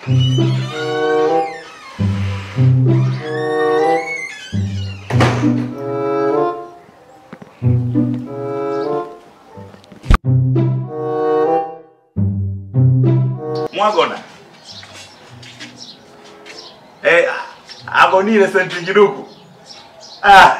Mwagona. Eh, abonile senti kiduku. Ah.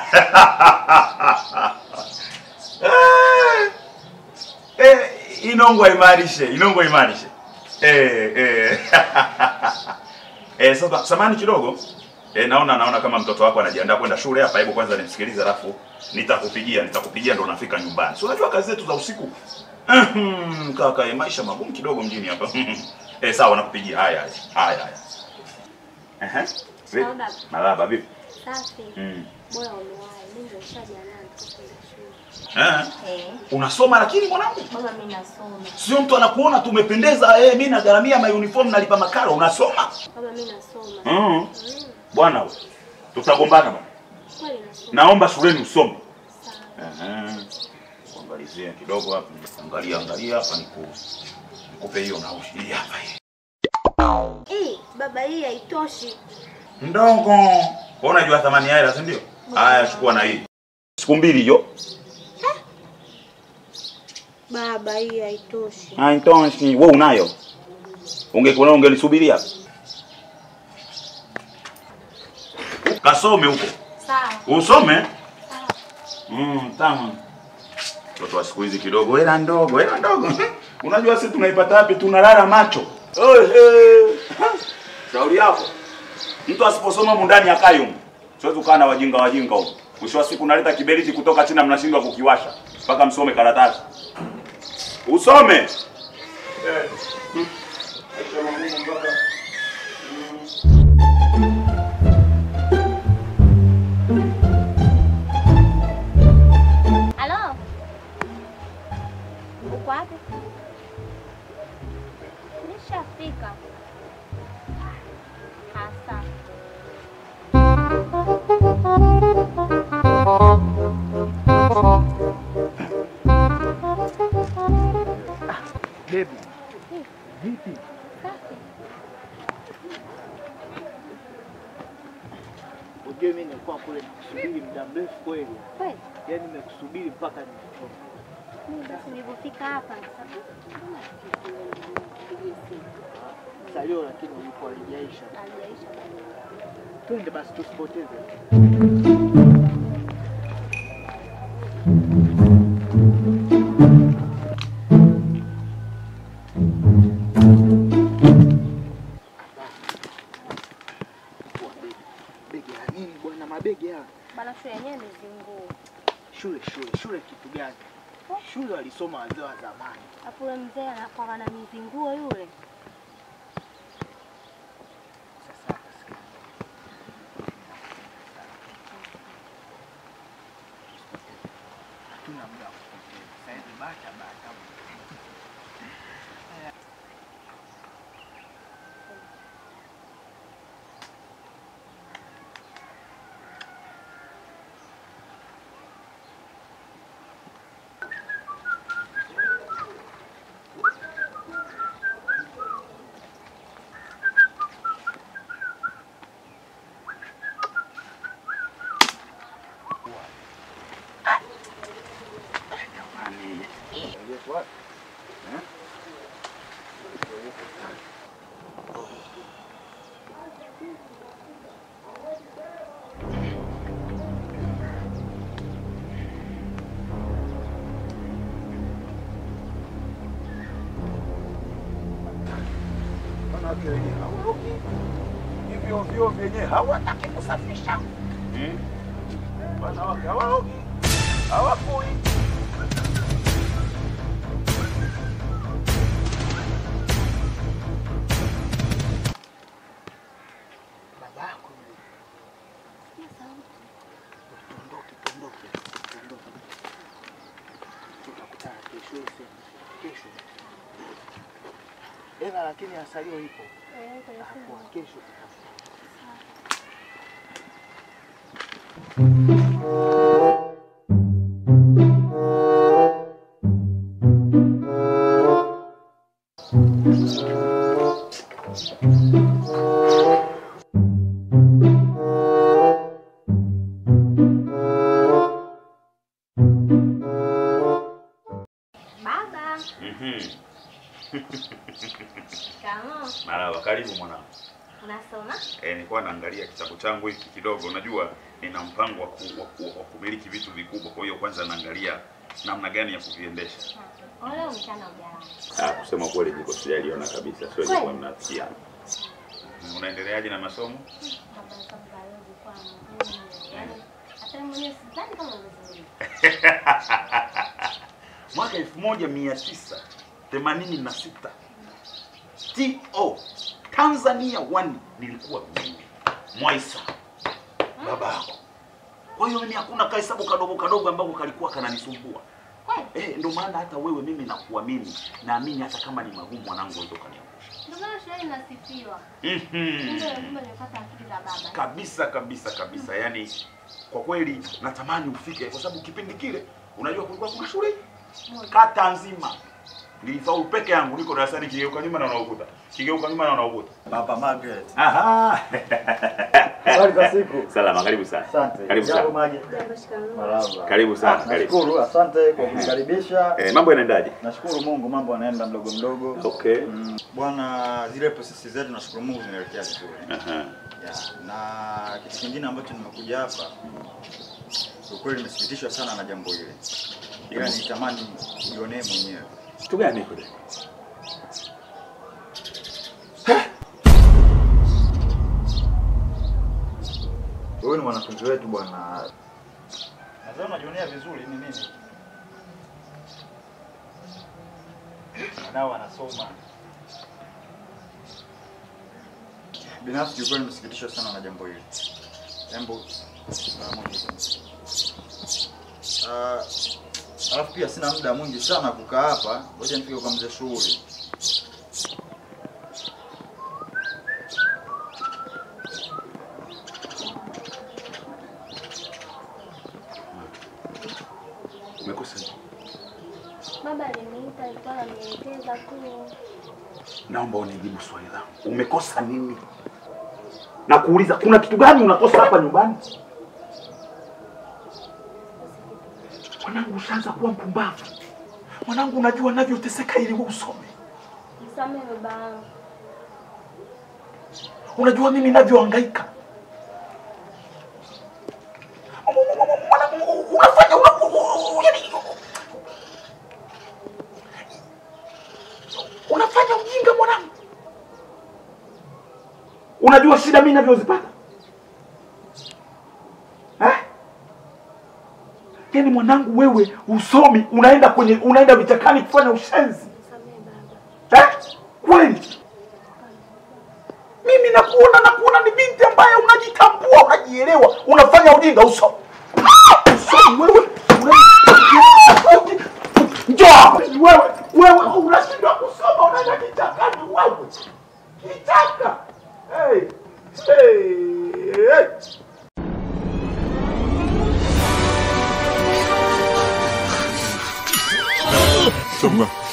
Eh, inongo imarishe, inongo imarishe. Eh, eh. Eh, sasa samani kidogo. Eh, naona naona kama mtoto wako anajiandaa kwenda shule hapa. Hebu kwanza nimsikilize alafu nitakupigia, nitakupigia ndo nafika nyumbani. Si unajua kazi zetu za usiku. Mhm, Kaka, eh, maisha magumu kidogo mjini hapa. Eh, sawa nakupigia. Haya haya. Haya haya. Ehe. Vipi? Sawa, baba. Malaba vipi? Safi. Mm. Bora umewahi. Mimi ndio nishajiandaa nitoke shule. Eh. Eh, Unasoma lakini mwanangu? baba mimi nasoma. Sio mtu anakuona tu umependeza, eh, mimi nagharamia ma uniform nalipa makaro, unasoma? Baba mimi nasoma. Mm. Mm. Bwana we. Tutagombana bwana. Kweli nasoma. Naomba shuleni usome. Sawa. Ehe. Kuangalizie kidogo hapa. Angalia angalia hapa niku nikupe hiyo na hii hapa hii. Eh, baba hii haitoshi. Ndogo. Kwa unajua thamani ya hela, si ndio? Haya chukua na hii. Siku mbili hiyo. Baba hii haitoshi. Haitoshi. Wewe unayo. Ungekuwa ungelisubiria. Kasome huko. Sawa. Usome? Mm, tamu. Mtoto wa siku hizi kidogo hela ndogo, hela ndogo. Unajua sisi tunaipata wapi? Tunalala macho. Ohe. Shauri yako. Mtu asiposoma mundani akayo. humu. Siwezi kukaa na wajinga wajinga huko. Mwisho wa siku naleta kiberiti kutoka China mnashindwa kukiwasha. Mpaka msome karatasi. Usome. Eh. Hmm. Maisha magumu mpaka Halo? Uko wapi? Nishafika. Hasa. Baby. Vipi? Safi. Unajua mimi nilikuwa kule nikusubiri muda mrefu kweli. Kweli? Yaani nimekusubiri mpaka nimechoka. Mimi basi nilipofika hapa sasa. Salio lakini ulikuwa haijaisha. Alijaisha bado. Twende basi tusipoteze. Begi la nini bwana? Mabegi haya. Bana shule yenyewe imezingua. Shule shule shule kitu gani? Shule walisoma wazee wa zamani. Hapo yule mzee anakuwa na mizinguo yule. Sasa hapa sikia. Hatuna muda wa kupoteza. Sasa hivi bata bata. wanawake wenyewe hawaogi hivyo vyoo vyenyewe hawataki kusafisha. Hmm? Wanawake hawaogi hawafui. Babako yule. Tuondoke, tuondoke, tuondoke. Tutakutana kesho useme. Kesho. Ela lakini asalio ipo. Hapo kesho tutakutana. Baba, Mhm. shikamoo. Marhaba, karibu mwanangu. Unasoma? Eh, nilikuwa naangalia kitabu changu hiki kidogo. Unajua nina mpango wa, ku, wa, ku, wa kumiliki vitu vikubwa, kwa hiyo kwanza naangalia namna gani ya kuviendesha. Ole mchana ujalani. Ah, kusema kweli niko sijaliona kabisa, siwezi Kweli? kuwa mnasikia. Unaendeleaje na masomo? Baba sasa balozi kwangu. Mm, Yaani hata mimi mwenyewe sidhani kama ungezuri. Mwaka 1986 TO Tanzania 1 nilikuwa mimi Mwaisa baba yako. Kwa hiyo mimi hakuna kahesabu kadogo kadogo ambako kalikuwa kananisumbua. Kweli? Eh, ndio maana hata wewe mimi nakuamini, naamini hata kama ni magumu mwanangu unaweza ukaniangusha. Ndio maana shule inasifiwa. Mhm. Ndio lazima nipate akili za baba. kabisa kabisa kabisa yani kwa kweli natamani ufike kwa sababu kipindi kile unajua kulikuwa kuna shule Moja. kata nzima nilifaulu peke yangu niko darasani kigeuka nyuma na unaokuta kigeuka nyuma na unaokuta Papa Margaret. aha Habari za siku. salama karibu sana Asante. karibu Jambo sana Mage. Jambo, shikamoo. Marhaba. karibu sana Ah, karibu Nashukuru, asante kwa kunikaribisha. eh, mambo yanaendaje Nashukuru Mungu mambo yanaenda mdogo mdogo. okay Mm, Bwana, zile prosesi zetu nashukuru Mungu zinaelekea vizuri. aha Yeah. Na kitu kingine ambacho nimekuja hapa kwa kweli nimesikitishwa sana na jambo hili. Ila nitamani ujionee mwenyewe. kitu gani kule Wewe ni mwanafunzi wetu bwana. Nadhani unajionea vizuri ni nini? Nao wanasoma. Binafsi kiukweli nimesikitishwa sana na jambo hili. Jambo mara moja tu. Ah, alafu pia sina muda mwingi sana kukaa hapa. Ngoja nifike kwa mzee shughuli. umekosa nini? Baba aliniita alikuwa ananielekeza tu. naomba unijibu swali langu umekosa nini na kuuliza kuna kitu gani unakosa hapa nyumbani mwanangu ushaanza kuwa mpumbavu mwanangu unajua navyoteseka ili wewe usome Msamehe baba yangu. unajua mimi navyohangaika mwanangu unafanya una- yaani, unafanya ujinga mwanangu unajua shida mimi navyozipata eh? yaani mwanangu wewe usomi unaenda kwenye unaenda vichakani kufanya ushenzi Msamehe baba. eh? kweli mimi nakuona nakuona ni binti ambaye unajitambua unajielewa unafanya ujinga uso Ah! usomi wewe una- njoo hapa. wewe wewe unashindwa kusoma unaenda kichakani wewe kichaka hey. Hey. Hey. Songa.